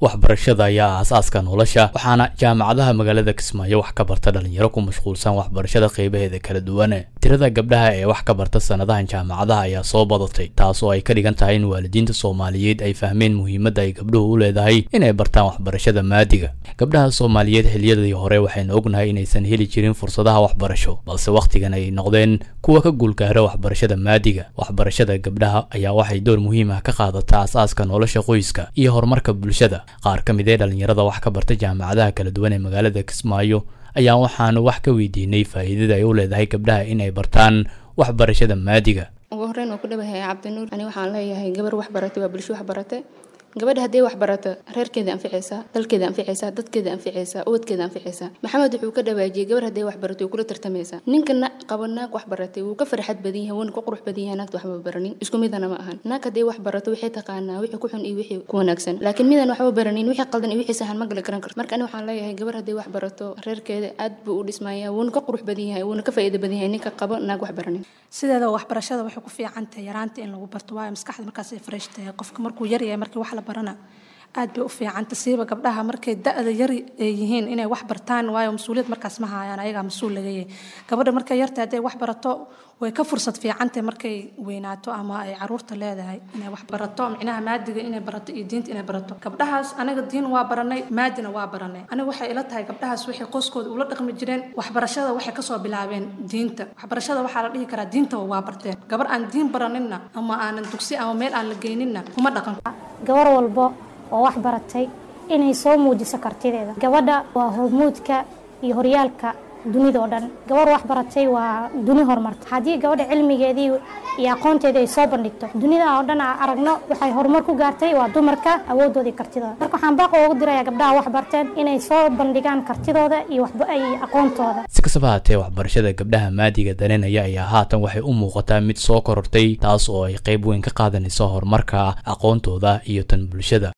waxbarashada ayaa aasaaska nolosha waxaana jaamacadaha magaalada kismaayo wax ka barta dhalinyaro ku mashquulsan waxbarashada qeybaheeda kala duwan tirada gabdhaha ee wax ka barta sanadahan jaamacadaha ayaa soo badatay taasoo ay ka dhigan tahay in waalidiinta soomaaliyeed ay fahmeen muhiimadda ay gabdhuhu u leedahay inay bartaan waxbarashada maadiga gabdhaha soomaaliyeed xiliyadii hore waxaynu ognahay inaysan heli jirin fursadaha waxbarasho balse wakhtigan ay noqdeen kuwa ka guulgaara waxbarashada maadiga waxbarashada gabdhaha ayaa waxay door muhiim ah ka qaadataa asaaska nolosha qoyska iyo horumarka bulshada qaar ka mid ee dhalinyarada wax ka barta jaamacadaha kala duwan ee magaalada kismaayo ayaa waxaanu wax ka weydiinay faa'iidada ay u leedahay gabdhaha inay bartaan waxbarashada maadiga ugu horreyn oo ku dhawahay cabdinuur ani waxaan leeyahay gabar wax baratay waa bulsho wax baratay gabadha haddii wax barato reerkeeda anficaysaa dalkeeda anficaysaa dadkeeda anficaysaa ubadkeeda anficaysaa maxamed wuxuu ka dhawaajiyey gabar haddii wax barato way kula tartamaysaa ninka qaba naag wax baratay wuu ka farxad badan yahay wuuna ka qurux badan yahay naagta waxba baranin isku midana ma ahan naag haddii wax barato waxay taqaanaa wixii ku xun iyo wixii ku wanaagsan laakiin midaan waxba baranin wixii qaldan iyo wixii sahan ma gala garan karto marka ani waxaan leeyahay gabar haddii wax barato reerkeeda aad buu u dhismayaa wuuna ka qurux badan yahay wuuna ka faa'iido badan yahay ninka qaba naag wax baranin sideeda waxbarashada waxay ku fiican tahay yaraanta in lagu barto waayo maskaxda markaas ay fresh tahay qofka markuu yar yahay markii wax la barana aad bay u fiicanta siiba gabdhaha markay da-da yar ay yihiin inay wax bartaan waayo mas-uuliyad markaas ma haayaan ayagaa mas-uul laga yahay gabadha markay yartahay hadday wax barato way ka fursad fiicantay markay weynaato ama ay caruurta leedahay inay wax barato micnaha maadiga inay barato iyo diinta inay barato gabdhahaas aniga diin waa baranay maadina waa baranay aniga waxay ila tahay gabdhahaas waxay qoyskooda ula dhaqmi jireen waxbarashada waxay kasoo bilaabeen diinta waxbarashada waxaa la dhihi karaa diinta waa barteen gabar aan diin baraninna ama aanan dugsi ama meel aan la geyninna kuma dhaqan gabar walbo oo wax baratay inay soo muujiso kartideeda gabadha waa hormuudka iyo horyaalka dunida oo dhan gabar wax baratay waa duni horumarta haddii gabadha cilmigeedii iyo aqoonteedii ay soo bandhigto dunida oo dhan aan aragno waxay horumar ku gaartay waa dumarka awoodooda iyo kartidooda marka waxaan baaq ugu dirayaa gabdhaha wax barteen inay soo bandhigaan kartidooda iyo aqoontooda si kastaba haatee waxbarashada gabdhaha maadiga daneynaya ayaa haatan waxay u muuqataa mid soo korortay taas oo ay qayb weyn ka qaadanayso horumarka aqoontooda iyo tan bulshada